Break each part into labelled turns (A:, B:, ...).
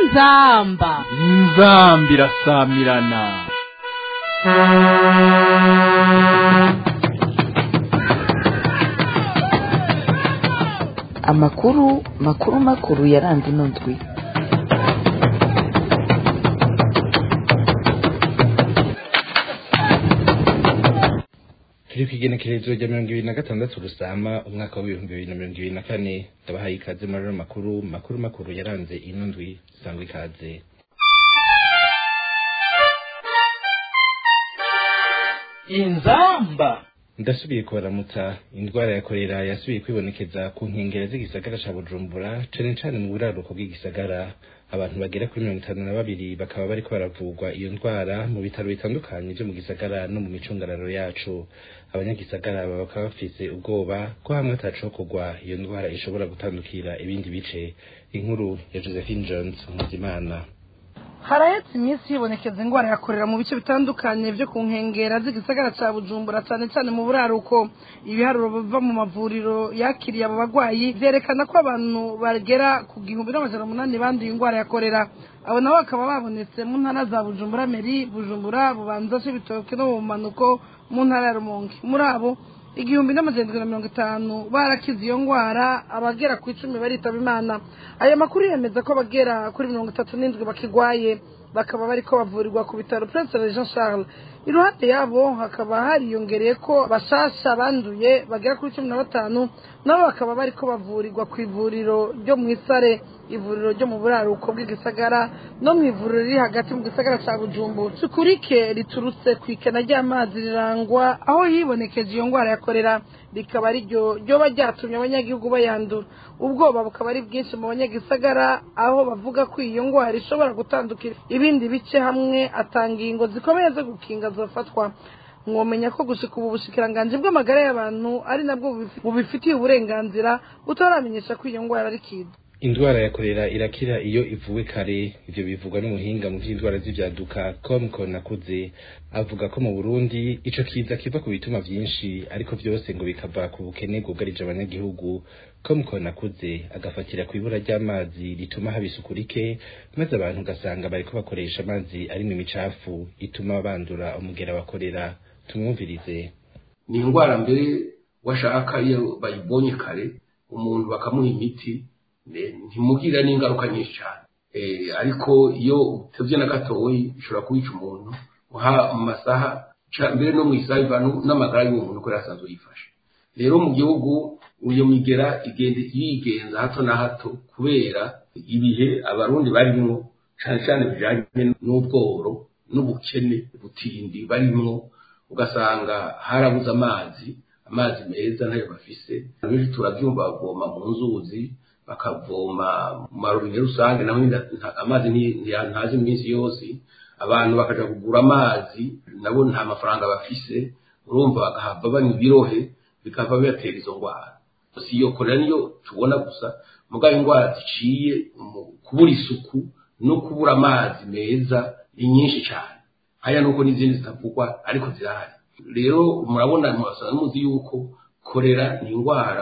A: inzamba
B: inzambi irasamirana
C: amakuru makuru makuru yaranze ino ndwi
D: turi ku igenekerezo rya mirongo ibiri na gatandatu rusama umwaka w'ibihumbi bibiri na mirongo ibiri na kane ndabahaye ikaze muri ano makuru makuru makuru yaranze ino ndwi sangwa ikaze
A: inzamba
D: ndasubiye kubaramutsa indwara ya korera yasubiye kwibonekeza ku nkengero z'igisagara ca bujumbura cane cane mu buraruko bw'igisagara abantu bagera kuri mirongo itanu na babiri bakaba bariko baravurwa iyo ndwara mu bitaro bitandukanye vyo mu gisagara no mu micungararo yacu abanyagisagara baba bakaba bafise ubwoba ko hamwe atacokorwa iyo ndwara ishobora gutandukira ibindi bice inkuru ya josephine jones nkuzimana
E: harahetse iminsi hibonekeza indwara yakorera mu bice bitandukanye byo ku nkengera z'igisagara cya bujumbura cyane cyane mu buraruko ibiharuro biva mu mavuriro yakiriye abo barwayi byerekana ko abantu bagera ku gihumbi n'amajana umunani banduye indwara ya korera abo nabo bakaba babonetse mu ntara za bujumbura meri bujumbura bubanza c'ibitoke no mu bumanuko mu ntara ya rumonge muri abo igihumbi n'amajana na mirongo itanu barakize iyo ndwara abagera ku icumi baritaba imana ayo makuru yemeza ko abagera kuri mirongo itatu n'indwi bakigwaye bakaba bariko bavurirwa ku bitaro prince jean charles iruhande yabo hakaba hariyongereye ko bashasha banduye bagera kuri cumi na batanu nabo bakaba bariko bavurirwa ku ivuriro ryo mu isare ivuriro ryo mu buraruko bw'igisagara no mu ivuriro riri hagati mu gisagara ca bujumbu sukurike riturutse ku ikena ry'amazi rirangwa aho hibonekeje iyo ndwara ya korera rikaba ariryo ryoba ryatumye abanyagihugu bayandura ubwoba bukaba ari bwinshi mu banyagisagara aho bavuga ko iyo ndwara ishobora gutandukira ibindi bice hamwe atanga ingingo zikomeye zo gukinga zofatwa mwomenya ko gushika ubu bushikiranganji bw'amagara y'abantu ari nabwo bubifitiye uburenganzira butaramenyesha ko iyo ndwara ari kiza
D: indwara ya korera irakira iyo ivuwe kare ivyo bivugwa n'umuhinga mu vy'indwara z'ivyaduka com nakuze avuga ko mu burundi ico kiza kiva ku bituma vyinshi ariko vyose ngo bikava ku bukene bwugarije abanyagihugu com nakuze agafatira ku ibura ry'amazi rituma haba isuku rike maze abantu ugasanga bariko bakoresha amazi arimwo imicafu ituma bandura umugera wa korera tumwumvirize
F: ni indwara mbere washaka iyo bayibonye kare umuntu bakamuha imiti ntimugira n'ingaruka nyinshi cyane ariko iyo utebye na gatoyi bishobora kubica umuntu uha mu masaha mbere no mu isaha bivana n'amagara y'uwo muntu ko yasanzwe yifashe rero mu gihugu iyo migera igenda yigenza hato na hato kubera ibihe abarundi barimwo cyane cyane bijyanye n'ubworo n'ubukene butindi barimwo ugasanga harabuze amazi amazi meza ntayo bafise benshi turabyumva bavoma mu nzuzi bakavoma mu marobine rusange naho amazi ntazi iminsi yose abantu bakaja kugura amazi nabo nta mafaranga bafise urumva bagahava banywa ibirohe bikava bibatera izo ndwara si iyo korera niyo tubona gusa mugabo indwara ziciye mu kubura isuku no kubura amazi meza ni nyinshi cyane haya nuko n'izindi zitavugwa ariko zirahari rero murabona murasanga muzi yuko korera ni indwara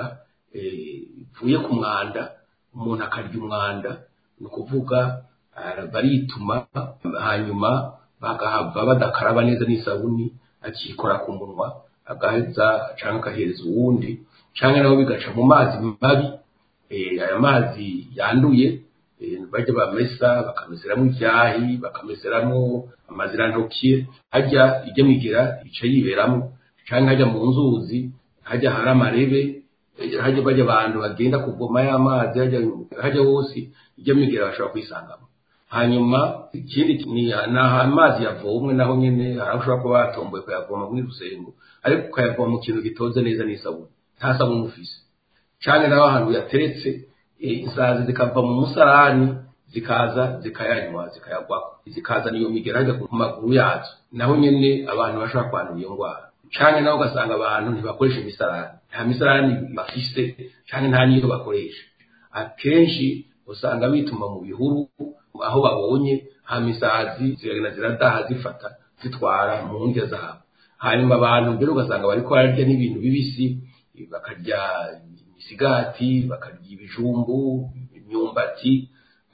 F: ivuye ku mwanda umuntu akarya umwanda ni ukuvuga barituma hanyuma bagahava badakaraba neza n'isabuni akikora ku munwa agaheza cyangwa agahereza uwundi cyangwa nabo bigaca mu mazi mabi aya mazi yanduye bajya bamesa bakameseramo ibyahi bakameseramo amazirantoki hajya ijya migira ica yiberamo cyangwa hajya mu nzuzi hajya hari amarebe hajya bajya abantu bagenda kuvoma y'amazi hajya hose ijya migira bashobora kwisangamo hanyuma ikindi ni amazi yavomwe naho nyine hari aho ushobora kuba watomboye kuyavoma muri rusengo ariko ukayavoma mu kintu gitoze neza n'isabune nta sabune ufise cyane naho ahantu yateretse isazi zikava mu musarani zikaza zikayanywa zikayagwaho zikaza niyo migera hajya ku maguru yazo naho nyine abantu bashobora kwandura iyo ndwara cyane naho ugasanga abantu ntibakoresha imisarani nta misarani bafise cyane nta n'iyo bakoresha akenshi usanga bituma mu bihuru aho babonye hama isazi ziragenda ziradaha zifata zitwara mu ndya zabo hanyuma abantu mbere ugasanga bariko bararya n'ibintu bibisi bakarya imisigati bakarya ibijumbu imyumbati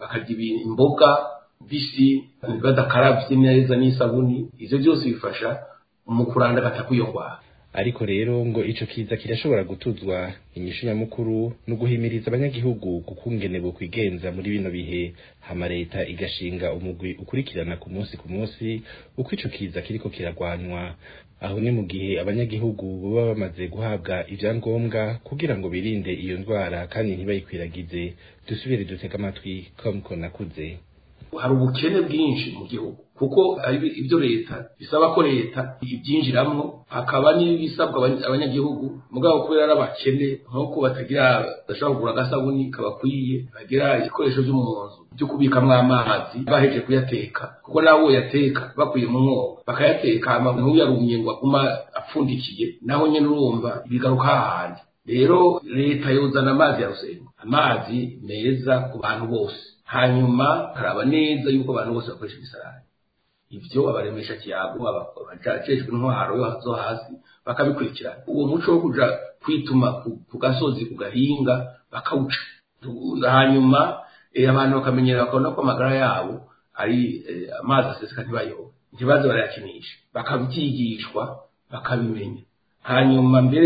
F: bakarya ibi- imboga mbisi badakaravye neza n'isabuni ivyo byose bifasha mu kurandagata kw'iyo ndwara
D: ariko rero ngo ico kiza kirashobora gutuzwa inyishu nyamukuru no guhimiriza abanyagihugu kukungene bokwigenza muri bino bihe hama leta igashinga umugwi ukurikirana ku munsi ku munsi uko ico kiza kiriko kiragwanwa aho ni mu gihe abanyagihugu baba bamaze guhabwa ivyangombwa kugira ngo birinde iyo ndwara kandi ntibayikwiragize dusubire dutega amatwi com nakuze
F: hari ubukene bwinshi mu gihugu kuko hari ibyo leta bisaba ko leta ibyinjiramwo hakaba n'ibisabwa abanya- abanyagihugu mugabo kubera ari abakene nk'uko batagira badashobora kugura agasabuni kabakwiye bagira ibikoresho byo mu nzu byo kubikamwo amazi baheje kuyateka kuko nabo yateka bakuye mu mwobo bakayateka hama ntuyarumye ngo aguma apfundikiye naho nyene urumva bigaruka hahandi rero leta yozana amazi ya rusengo amazi meza ku bantu bose hanyuma karaba neza yuko abantu bose bakoresha imisarani ivyo abaremesha kiyago abajejwe intwaro yo zo hasi bakabikurikirana uwo muco wo kuja kwituma ku- ku gasozi ku gahinga bakawuca Tu- hanyuma eh, abantu bakamenyera bakabona ko amagara yabo ari eh, amazi aseseka ntibayobe ntibaze barayakinisha bakabyigishwa bakabimenya hanyuma mbere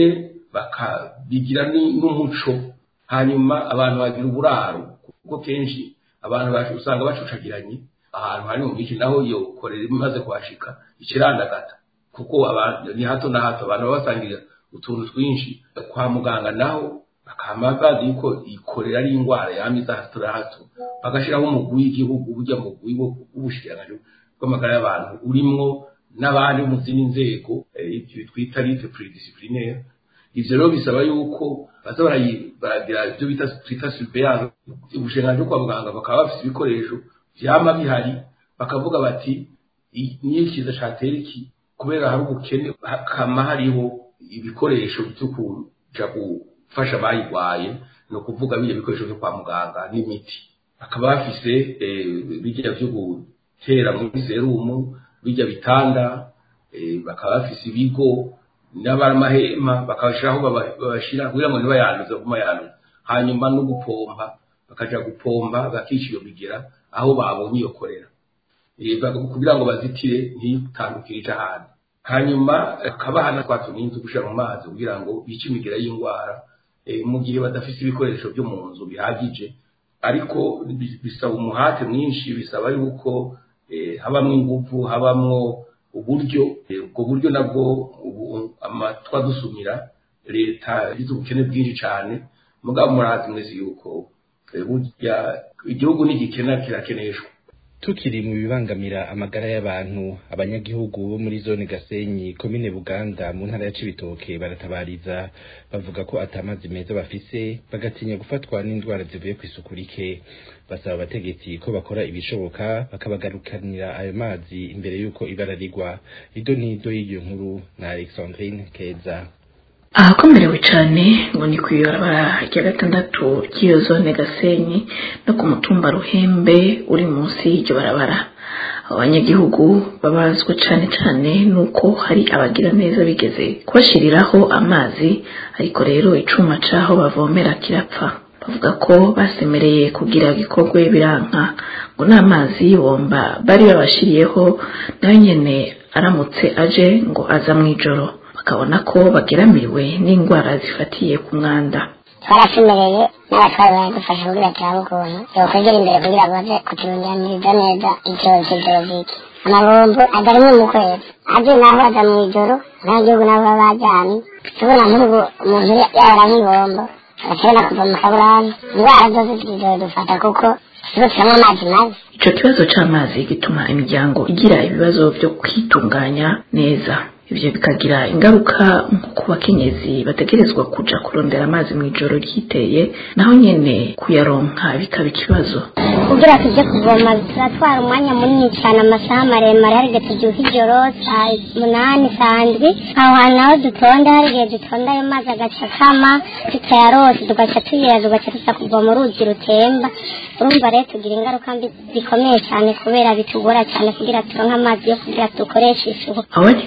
F: bakabigira ni- n'umuco hanyuma abantu bagira uburaro kuko kenshi abantu bacu usanga bacucagiranye ahantu hari mu bice naho iyo korera imaze kuhashika ikirandagata kuko abantu ni hato na hato abantu baba basangira utuntu twinshi kwa muganga naho bakama bazi yuko ikorera ari indwara yama iza hato na hato bagashiraho umugwi w'igihugu burya mugwi wo- w'ubushikiranganji bw'amagara y'abantu urimwo n'abandi bo mu zindi nzego eh, ibyo twita lite pluridisciplinaire ivyo rero bisaba yuko baza barayi- baragira ibyo bita twita surveillance ubushikiranganji bwo kwa muganga bakaba bafise ibikoresho vyama bihari bakavuga bati "I- niyo ikiza catera iki kubera hari ubukene hakama hariho ibikoresho vyo kuja gufasha abayigwaye ni ukuvuga biriya bikoresho vyo kwa muganga n'imiti bakaba bafise eh, birya vyo gutera muri serumu birya bitanda eh, bakaba bafise ibigo n'abaramahema bakabashiraho baba- babashira kugira ngo ntibayanduze baguma yanduza hanyuma no gupompa bakaja gupompa bakica iyo bigera aho babonye iyo korera Eh, bak- kugira ngo bazitire ntitandukire ija ahandi hanyuma akabaha na twa tuninzi gushira mu mazi kugira ngo bice imigera y'indwara eh, mu gihe badafise ibikoresho byo mu nzu bihagije ariko bi- bisaba umuhate mwinshi bisaba yuko eh, habamwo inguvu habamwo uburyo eh, ubwo buryo nabwo ubu amatwa dusumira leta yagize ubukene bwinshi cyane mugabo murazi mwese yuko eh, burya igihugu nigikena kirakeneshwa
D: tukiri mu bibangamira amagara y'abantu abanyagihugu bo muri zone gasenyi komine buganda mu ntara ya cibitoke baratabariza bavuga ko atamazi meza bafise bagatinya gufatwa n'indwara zivuye ku isuku rike basaba abategetsi ko bakora ibishoboka bakabagarukanira ayo mazi imbere y'uko ibara rigwa ido n'ido y'iyo nkuru na alexandrine keza
A: ahakomerewe cyane ngo ni ku ibarabara rya gatandatu ry'iyo zone gasenyi no ku mutumba ruhembe uri munsi y'iryo barabara abanyagihugu babazwa cyane cyane nuko hari abagira neza bigeze kubashiriraho amazi ariko rero icuma caho bavomera kirapfa bavuga ko basemereye kugira gikorwe biranka ngo n'amazi y'ibomba bari babashiriyeho nayo nyene aramutse aje ngo aza mw'ijoro bakabona ko bageramiwe n'indwara zifatiye ku mwanda
G: twarasemereye n'abatwari baradufasha kugira turabe ukuntu yokwegera imbere kugira ngo baze kuturundaniriza neza icyorezo cy'idorobiki amabombo aza rimwe mu kwezi aje naho aza mu ijoro n'agihugu nabo baba bajyanye tubona nk'ubu umuntu yabara nk'ibombo agashobora kuva mu kaburani indwara zose zizodufata kuko tuba turanywa amazi mabi
A: ico kibazo c'amazi gituma imiryango igira ibibazo vyo kwitunganya neza ivyo bikagira ingaruka nko ku bakenyezi bategerezwa kuja kurondera amazi mw'ijoro ryiteye naho nyene kuyaronka bikaba ikibazo
G: kugira tujye kuvoma turatwara umwanya munini cyane amasaha maremare hari igihe tubyuka ijoro saa munani saa ndwi aho hantu naho dutonda hari igihe dutonda ayo mazi agaca akama tutayarose tugaca tuyera tugaca tuza kuvoma uruzi rutemba urumva rero tugira ingaruka mbi zikomeye cyane kubera bitugora cyane kugira turonke amazi yo kugira dukoreshe isuku
A: abanyagihugu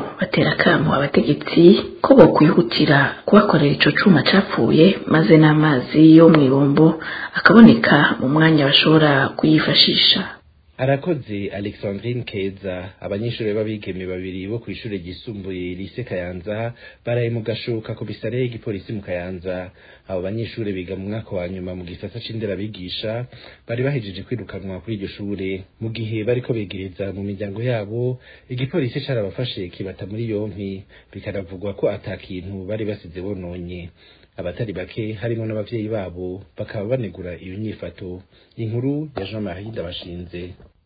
A: batera akamo abategetsi ko bokwihutira kubakorera ico cuma capfuye maze n'amazi yo mw'ibombo akaboneka mu mwanya bashobora kuyifashisha
D: arakoze alexandrine keza abanyeshuri b'abigeme babiri bo kw'ishure ryisumbuye lise kayanza baraye mu gashoka komisare y'igipolisi mu kayanza abo banyeshuri biga mu mwaka wa nyuma mu gisata c'inderabigisha bari bahejeje kwirukanwa kuri iryo shure mu gihe bariko begereza mu miryango yabo igipolisi carabafashe kibata muri yompi bikaravugwa ko ata kintu bari basize bononye abatari bake harimo n'abavyeyi babo bakaba banegura iyo nyifato inkuru ya Jean Marie Ndabashinze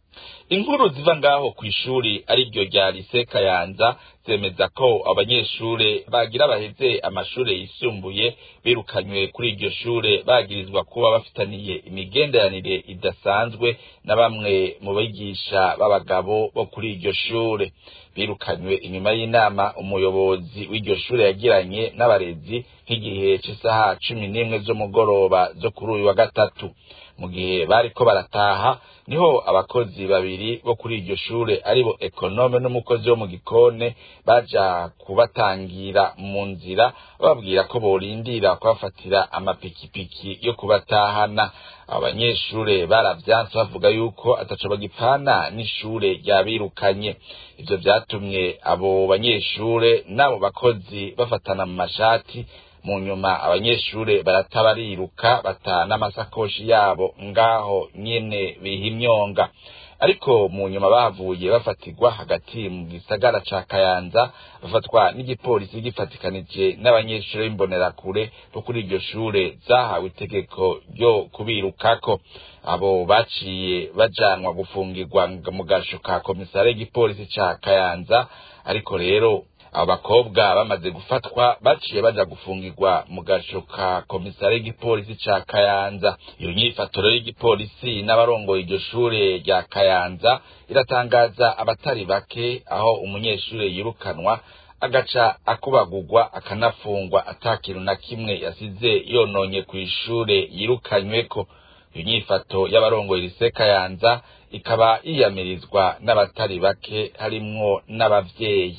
H: inkuru ziva ngaho ku ishuri ariryo rya lise kayanza zemeza ko abanyeshure bagira baheze amashure yisumbuye birukanywe kuri iryo shure bagirizwa kuba bafitaniye imigenderanire idasanzwe na bamwe mu bigisha b'abagabo bo kuri iryo shure birukanywe inyuma y'inama umuyobozi w'iryo shure yagiranye n'abarezi nk'igihe c'isaha cumi n'imwe z'umugoroba zo kuri uyu wa gatatu mu gihe bariko barataha niho abakozi babiri bo kuri iryo shure aribo ekonome n'umukozi wo mu gikone baja kubatangira mu nzira bababwira ko borindira kubafatira amapikipiki yo kubatahana abanyeshure baravyanse bavuga yuko ataco bagipfana n'ishure ryabirukanye ivyo vyatumye abo banyeshure n'abo bakozi bafatana mu mashati mu nyuma abanyeshure barata bariruka bata n'amasakoshi yabo ngaho nyene biha imyonga ariko mu nyuma bahavuye bafatirwa hagati mu gisagara ca kayanza bafatwa n'igipolisi gifatikanije n'abanyeshure b'imbonerakure bo kuri iryo shure zahawe itegeko ryo kubirukako abo baciye bajanwa gufungirwa mu gasho ka komisare y'igipolisi ca kayanza ariko rero abo bakobwa bamaze gufatwa baciye baja gufungirwa mu gasho ka komisare y'igipolisi ca kayanza iyo nyifaturo y'igipolisi n'abarongoye iryo shure rya kayanza iratangaza abatari bake aho umunyeshure yirukanwa agaca akubagurwa akanafungwa ata kintu na kimwe yasize yononye kw'ishure yirukanyweko iyo nyifato y'abarongoye lise kayanza ikaba yiyamirizwa n'abatari bake harimwo n'abavyeyi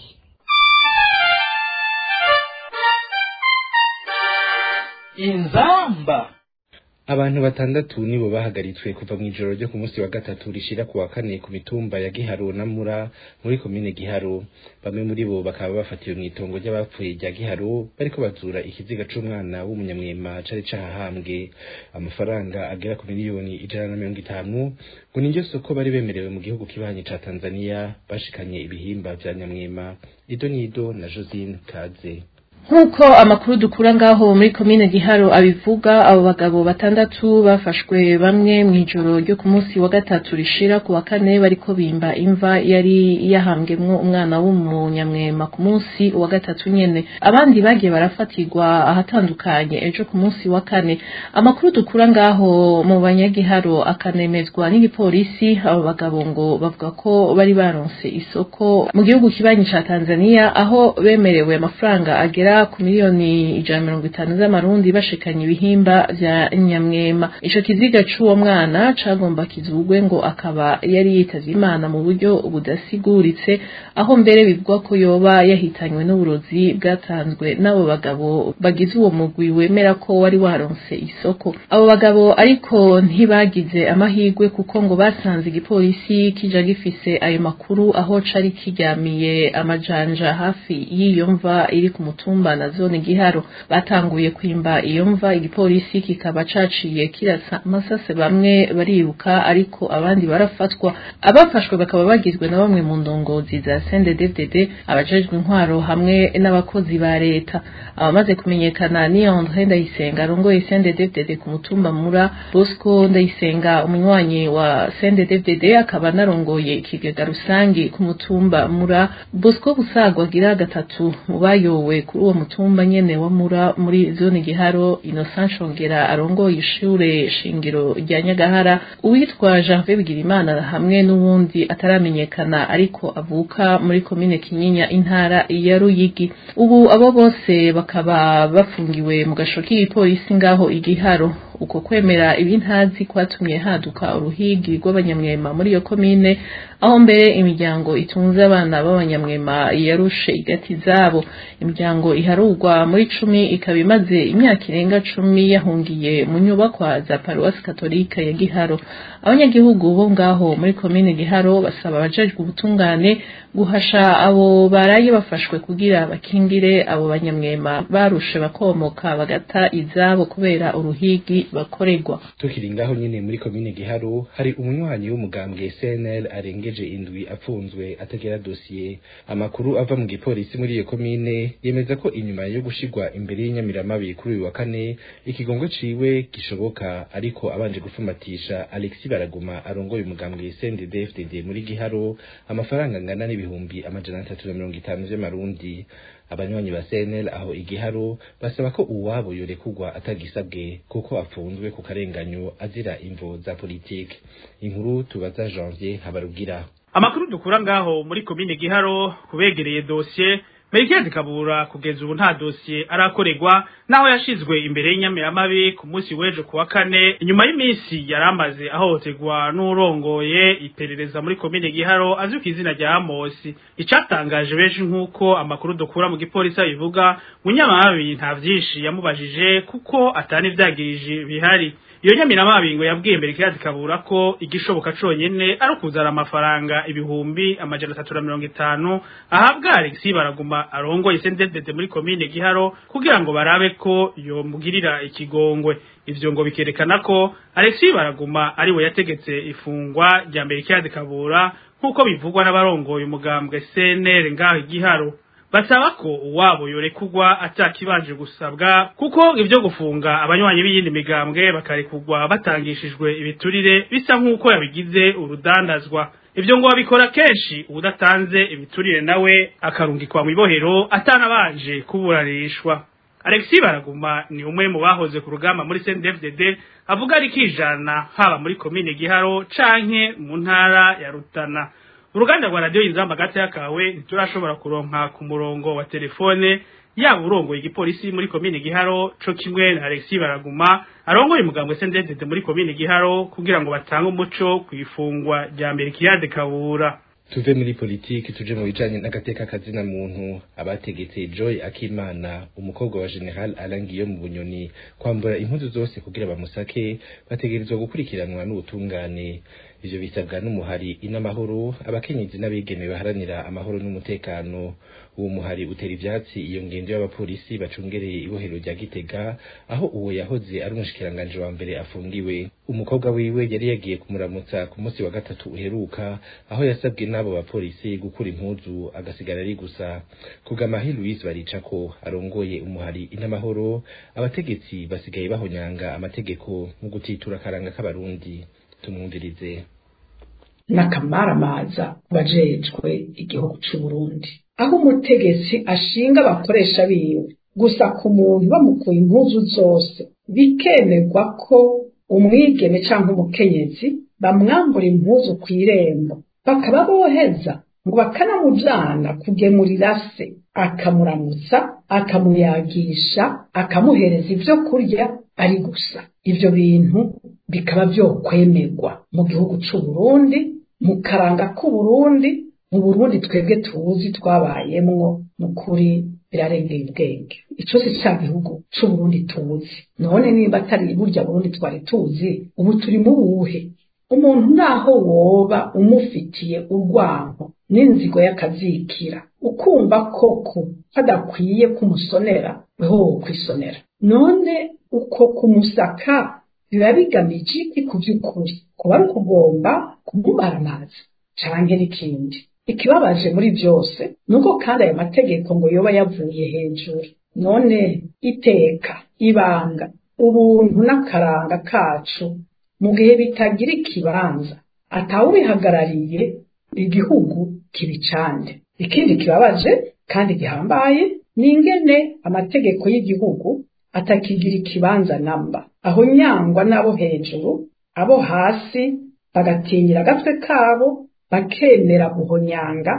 B: inzamba
D: abantu batandatu nibo bahagaritswe kuva mu ijoro ryo ku munsi wa gatatu rishira ku wa kane ku mitumba ya Giharo na Mura muri komine Giharo bamwe muri bo bakaba bafatiwe mu itongo ry'abapfuye rya Giharo bariko bazura ikiziga c'umwana w'umunyamwema cari cahahambwe amafaranga agera ku miliyoni ijana na mirongo itanu ngo niryo soko bari bemerewe mu gihugu kibanyi ca Tanzania bashikanye ibihimba vya nyamwema ido nido na Josine Kaze
I: nk'uko amakuru dukura ngaho muri komine giharo abivuga abo bagabo batandatu bafashwe bamwe mu ijoro ryo ku munsi wa gatatu rishira ku wa kane bariko bimba imva yari yahambwemwo umwana w'umunyamwema ku munsi wa gatatu nyene abandi bagiye barafatirwa ahatandukanye ejo ku munsi wa kane amakuru dukura ngaho mu banyagiharo akanemezwa n'igipolisi abo bagabo ngo bavuga ko bari baronse isoko mu gihugu kibanyi ca tanzania aho bemerewe amafaranga agera ku miliyoni ijana mirongo itanu z'amarundi bashikanye ibihimba vya nyamwema ico kiziga c'uwo mwana cagomba kizugwe ngo akaba yari yitavye imana mu buryo budasiguritse aho mbere bivugwa ko yoba yahitanywe n'uburozi bwatanzwe n'abo bagabo bagize uwo mugwi wemera ko wari waronse isoko abo bagabo ariko ntibagize amahirwe kuko ngo basanze igipolisi kija gifise ayo makuru aho cari kiryamiye amajanja hafi y'iyo mva iri ku mutumba na zone giharo batanguye kwimba iyo mva igipolisi kikaba caciye kirasa amasase bamwe bariruka ariko abandi barafatwa abafashwe bakaba bagizwe na bamwe mu ndongozi za CNDD-FDD abajejwe intwaro hamwe n'abakozi ba leta abamaze kumenyekana ni André Ndayisenga arongoye CNDD-FDD ku mutumba mura Bosco Ndayisenga umunywanyi wa CNDD-FDD akaba narongoye ikigega rusangi ku mutumba mura Bosco Busagwa agira gatatu mu bayowe kuri uwo mutumba nyene wa mura muri zone giharo Innocent Shongera arongoye ishure shingiro rya Nyagahara uwitwa Janvier Bigirimana hamwe n'uwundi ataramenyekana ariko avuka muri komine Kinyinya intara ya Ruyigi ubu abo bose bakaba bafungiwe mu gasho k'igipolisi ngaho igiharo uko kwemera ibintazi kwatumye haduka uruhigi rw'abanyamwema muri iyo komine aho mbere imiryango itunze abana b'abanyamwema yarushe igati zabo imiryango iharurwa muri cumi ikaba imaze imyaka irenga cumi yahungiye mu nyubakwa za paruwasi katolika ya giharo abanyagihugu bo ngaho muri komine giharo basaba abajejwe ubutungane guhasha abo baraye bafashwe kugira bakingire abo banyamwema barushe bakomoka bagata izabo kubera uruhigi bakorerwa
D: tukiri ngaho nyine muri komine giharo hari umunywanyi w'umugambwe CNL arengeje indwi apfunzwe atagera dosiye amakuru ava mu gipolisi muri iyo komine yemeza ko inyuma yo gushigwa imbere y'inyamiramabi kuri uyu wa kane ikigongo ciwe gishoboka ariko abanje gufumatisha Alexis Baraguma arongoye umugambwe CNDD-FDD muri giharo amafaranga angana n'ibihumbi amajana atatu na mirongo itanu vy'amarundi abanywanyi ba CNL aho igiharo basaba ko uwabo yorekugwa atagisabwe kuko afunzwe ku karenganyo azira imvo za politike inkuru tubaza Janvier Habarugira
J: amakuru dukura ngaho muri komine giharo kubegereye dosiye Melchior Kabura kugeza ubu nta dosiye arakorerwa naho yashizwe imbere y'inyamiramabi ku munsi w'ejo kuwa kane inyuma y'iminsi yaramaze ahohoterwa n'urongoye iperereza muri komine Giharo azwi ku izina rya Amosi icatangaje benshi nk'uko amakuru dukura mu gipolisi abivuga munyamabi nta vyinshi yamubajije kuko atani vyagirije bihari iyo nyamiramabi ngo yabwiye mbere kiyazi kabura ko igishoboka conyene ari ukuzana amafaranga ibihumbi amajana atatu na mirongo itanu ahabwa Alexis baraguma arongoye sendedede muri komine Giharo kugira ngo barabe ko yomugirira ikigongwe ivyo ngo bikerekana ko Alexis baraguma ari we yategetse ifungwa rya mbere kiyazi kabura nk'uko bivugwa n'abarongoye umugambwe CNL ngaho Giharo basaba ko uwabo yorekugwa atakibanje gusabwa kuko ivyo gufunga abanywanyi b'iyindi migambwe bakarekugwa batangishijwe ibiturire bisa nk'uko yabigize urudandazwa ivyo ngo babikora kenshi udatanze ibiturire nawe akarungikwa mu ibohero atanabanje kuburanishwa Alexis Baraguma ni umwe mu bahoze ku rugamba muri CNDD-FDD avuga ari kijana haba muri komine Giharo canke mu ntara ya Rutana uruganda rwa radiyo inzamba gata yakawe ntiturashobora kuronka ku murongo wa telefone yaba urongoye igipolisi muri komine giharo co kimwe na Alexis Baraguma arongoye umugambwe sendezede muri komine giharo kugira ngo batange umuco ku ifungwa rya mbere kiyade kabura
D: tuve muri politiki tuje mu bijanye n'agateka kazina muntu abategetse Joy Akimana umukobwa wa General Alangiyo mu bunyoni kwambura impuzu zose kugira bamusake bategerezwa gukurikiranwa n'ubutungane ivyo bisabwa n'umuhari inamahoro abakenyezi n'abigeme baharanira amahoro n'umutekano uwo muhari utera ivyatsi iyo ngendo y'abapolisi bacungereye ibohero rya Gitega aho uwo yahoze ari umushikiranganje wa mbere afungiwe umukobwa wiwe yari yagiye kumuramutsa ku munsi wa gatatu uheruka aho yasabwe n'abo bapolisi gukura impuzu agasigara ari gusa kugamahi Louise baricako arongoye umuhari inamahoro abategetsi basigaye bahonyanga amategeko mu gutitura akaranga k'abarundi tumwumvirize
K: n'akamaramaza bajejwe igihugu c'u Burundi aho umutegetsi ashinga abakoresha biwe gusa ku muntu bamukuye impuzu zose bikemerwa ko umwigeme cyangwa umukenyezi bamwambura impuzu ku irembo bakaba boheza ngo bakanamujana kugemurira se akamuramutsa akamuyagisha akamuhereza ibyo kurya ari gusa ibyo bintu bikaba byokwemerwa mu gihugu c'u Burundi mu karanga k'u Burundi mu Burundi twebwe tuzi twabayemwo mu kuri birarengeye ubwenge ico si ca gihugu c'u Burundi tuzi none nimba atari burya Burundi twari tuzi ubu turi mu buhe umuntu naho woba umufitiye urwango n'inzigo y'akazikira ukumva koko hadakwiye kumusonera weho wokwisonera none uko kumusaka biba bigamije iki ku by'ukuri kuba ari ukugomba kumubara amazi canke n'ikindi ikibabaje muri byose nuko kandi ayo mategeko ngo yoba yavuye hejuru none iteka ibanga ubuntu n'akaranga kacu mu gihe bitagira ikibanza atawubihagarariye igihugu kibicande ikindi kibabaje kandi gihambaye ni ingene amategeko y'igihugu atakigira ikibanza namba aho nyangwa n'abo hejuru abo hasi bagatinyira agatwe kabo bakemera guhonyanga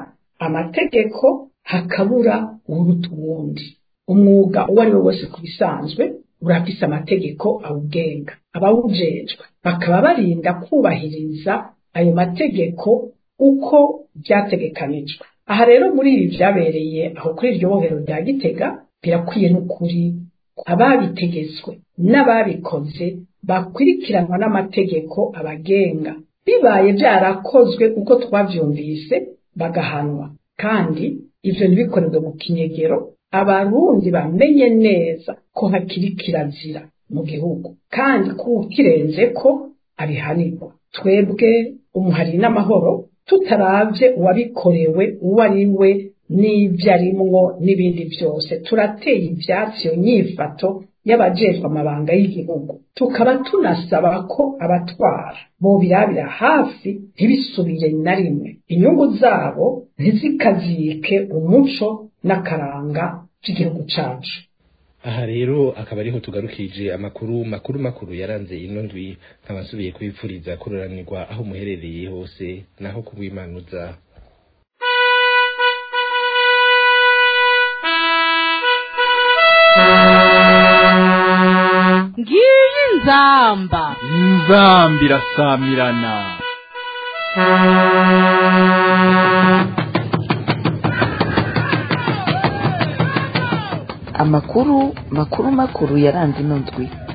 K: amategeko hakabura uruta uwundi umwuga uwo ari we wose ku bisanzwe urafise amategeko awugenga abawujejwe bakaba barinda kubahiriza ayo mategeko uko byategekanijwe aha rero muri ibi byabereye aho kuri iryo bohero rya gitega birakwiye n'ukuri ababitegetswe n'ababikoze bakurikiranwa n'amategeko abagenga bibaye byarakozwe uko twavyumvise bagahanwa kandi ivyo ntibikorerwe mu kinyegero abarundi bamenye neza ko hakiri kirazira mu gihugu kandi ko ukirenze ko abihanirwa twebwe umuhari n'amahoro tutaravye uwabikorewe uwo ari we n'ibyo arimwo n'ibindi byose turateye ivyatsi iyo nyifato y'abajejwe amabanga y'igihugu tukaba tunasaba ko abatwara bobirabira hafi ntibisubire na rimwe inyungu zabo ntizikazike umuco n'akaranga by'igihugu cacu
D: aha rero akaba ariho tugarukije amakuru makuru makuru yaranze ino ndwi nkaba nsubiye kubipfuriza kururanirwa aho muherereye hose naho kubwimanuza
L: ngiyi nzamba
B: inzamba irasamirana
C: amakuru makuru makuru yaranze ino ndwi